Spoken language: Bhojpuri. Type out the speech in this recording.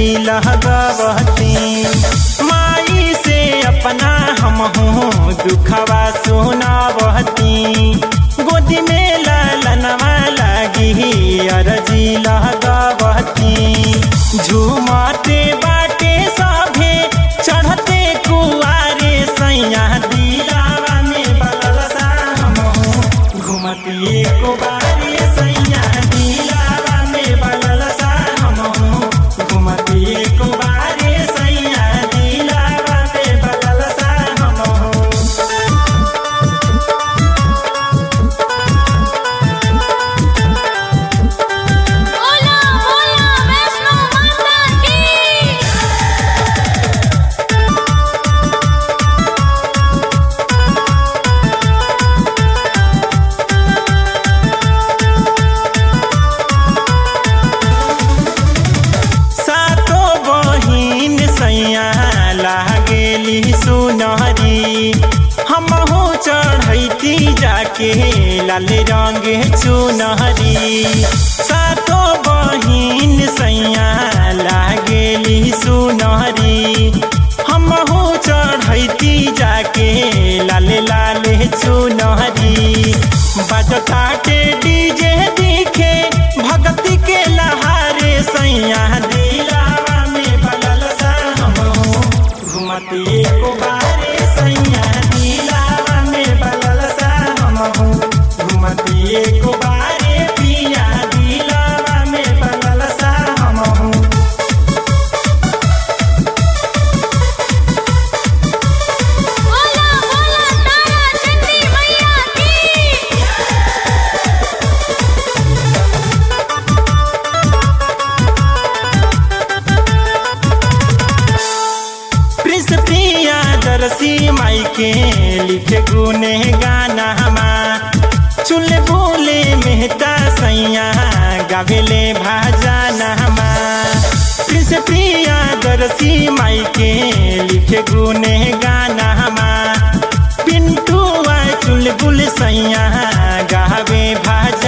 लगवती माई से अपना हम हूँ दुखवा सुनावती गोदी में लालनवा लगी अरजी लगवती झूमते बाटे सभे चढ़ते कुआरे सैया दिलावा में बलसा हम हूँ घुमती को बारे सैया दिलावा में बलसा हम हूँ घुमती को बारे सैया दिलावा में बलसा हम हूँ बोला बोला वैष्णो माता की सातो बहिन सैया लागेली सुनहरी हमहू चढ़ैती जाके लाल रंग चुनहरी सातो बहिन सैया लागेली सुनहरी हमहू चढ़ैती जाके लाल लाल चुनहरी बजताटे डीजे दिखे भक्ति के लहारे सैया दिलावा में बलल सा हमहू घुमती को बारे सैया दिलावा में बलल सा हमहू घुमती को बारे पिया दिलावा में बलल सा हमहू बोला बोला तारा चंडी मैया की प्रिंस प्रिया दरसी माई के लिखे गुने गाना हमा चुल बोले मेहता सैया गावेले भाजाना हमा प्रिंस प्रिया दरसी माई के लिखे गुने गाना हमा पिंटू चुल बुल सैया गावे भाज